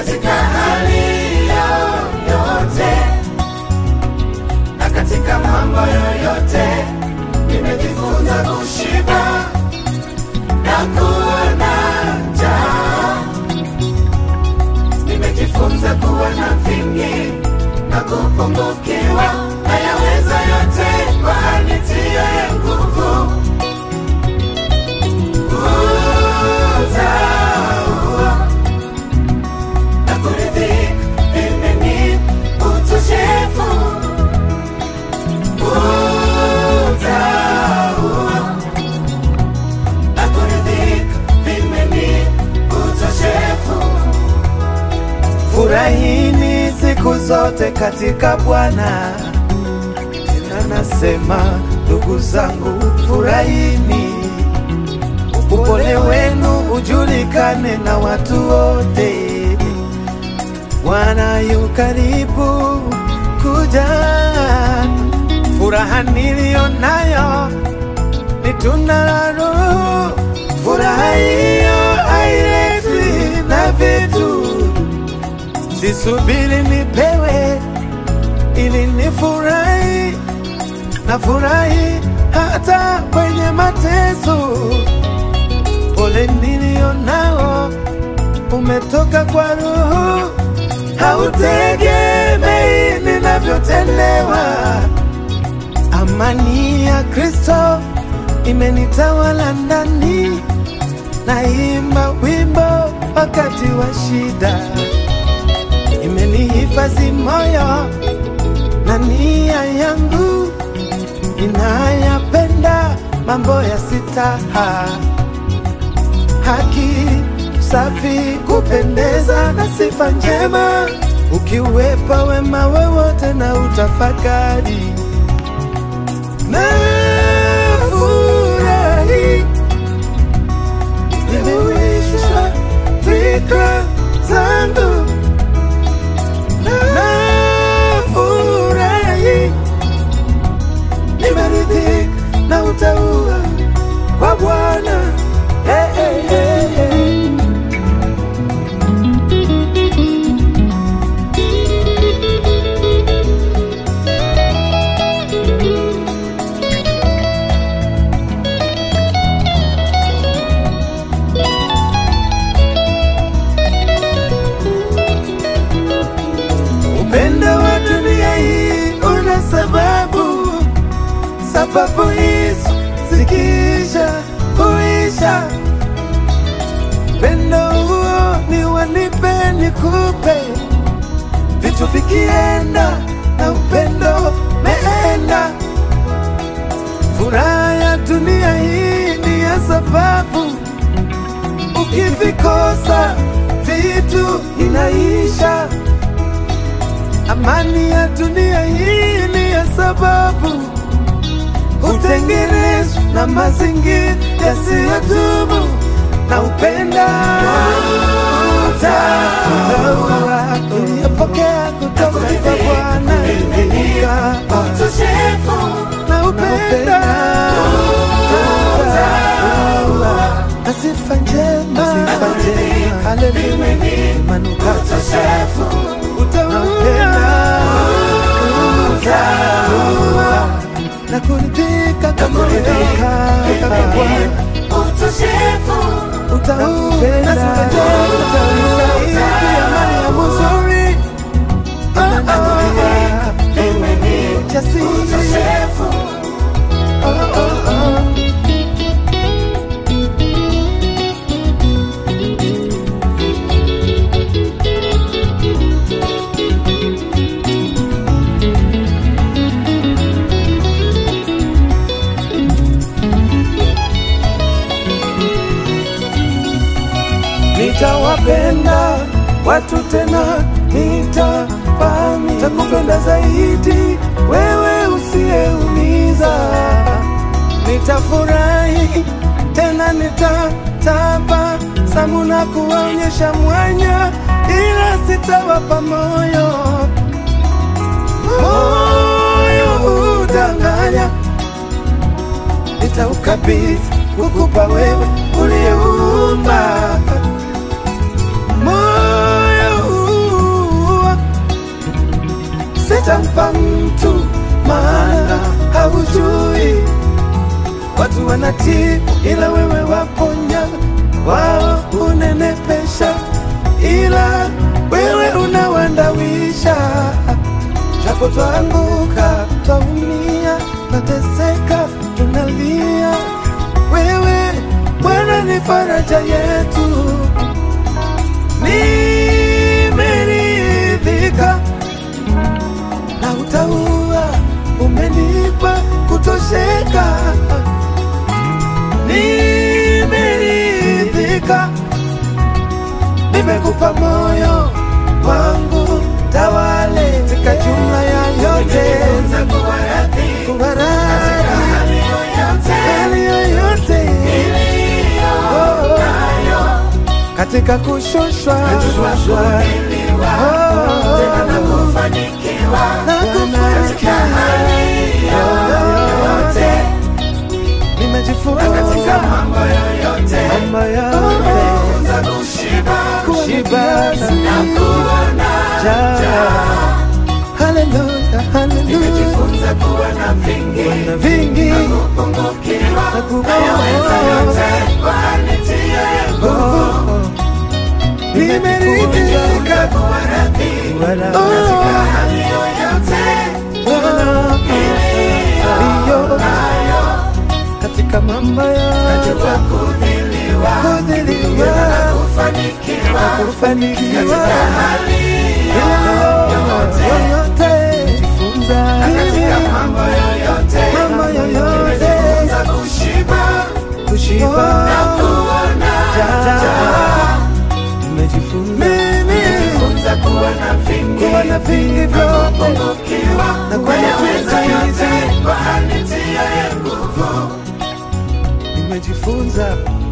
katika hali yoyote na katika mambo yoyote nimejifunza kushiba na kuwa na njaa nimejifunza kuwa na vingi na kupungukiwa na yaweza yote kwa anitiaye nguvu utaua na kuridhika vimeni utoshefu utaua na kuridhika vimeni utoshefu Furahini siku zote katika Bwana. Tena nasema ndugu zangu, furahini, upole wenu ujulikane na watu wote. Bwana yu karibu kuja. Furaha niliyo nayo ni tunda la Roho. Furaha hiyo hailetwi na vitu Sisubiri nipewe ili nifurahi, na furahi hata kwenye mateso. Pole nilio nao umetoka kwa Roho, hautegemei ninavyotendewa. Amani ya Kristo imenitawala ndani, naimba wimbo wakati wa shida imenihifadhi moyo na nia yangu inayapenda mambo ya sitaha, haki, safi, kupendeza na sifa njema, ukiwepa wema wowote na utafakari na furahi nimewishwa fikra zangu nafurahi, nimeridhika na utaua kwa Bwana. Hey, hey, hey, hey. Upendo wa dunia hii una sababu, sababu hizo zikiisha huisha. Upendo huo ni wanipe nikupe, vitu vikienda na upendo meenda. Furaha ya dunia hii ni ya sababu, ukivikosa vitu inaisha. Amani ya dunia hii ni ya sababu hutengenezwa na mazingira yasiyodumu na upenda utaua uliyopokea kutoka kwa Bwana imenika utoshefu na upenda utaua na sifa njema sifa njema haleluya manukato utoshefu utaua utaua na kuridhika kama kuridhika kama Bwana utoshefu utaupenda utaisaidia mali ya muzuri jasiri utoshefu oh, oh, oh. nitawapenda watu tena, nitapami takupenda zaidi wewe usiyeumiza. Nitafurahi tena, nitatabasamu na kuwaonyesha mwanya, ila sitawapa moyo moyo udanganya, nitaukabidhi kukupa wewe uliyeumba moyo wanatii, ila wewe waponya, wao unenepesha, ila wewe unawandawisha. Japo twaanguka, twaumia, twateseka, tunalia, wewe Bwana ni faraja yetu. Nimeridhika na utaua, umenipa kutosheka. Nimeridhika, nimekupa moyo wangu, tawale katika jumla ya yote, Nimejifunza kuwa radhi kuwa katika radhi hali yoyote hali yoyote iliyo Oh. nayo. katika kushushwa Najua kuvumiliwa, Oh. tena na kufanikiwa na katika kufanikiwa hali yoyote na katika nimejifunza mambo yoyote. mambo yote Nimejifunza kushiba kushiba na kuona njaa. Haleluya, haleluya. Nimejifunza kuwa na vingi na vingi kupungukiwa Na kupungukiwa. nayaweza yote kwa nitiaye nguvu. nimeridhika Kuwa radhi Wala- katika hali yoyote Iyo, katika mambo yote najua kudhiliwa kudhiliwa na kufanikiwa na kufanikiwa katika hali yoyote jifunza katika mambo yoyote mambo yoyote nimejifunza kushiba kushiba kuona njaa. nimejifunza nimejifunza kuwa na vingi kuwa na vingi vyote kupungukiwa Na kuwa na nayaweza vingi. yote kwa nitiaye nguvu nimejifunza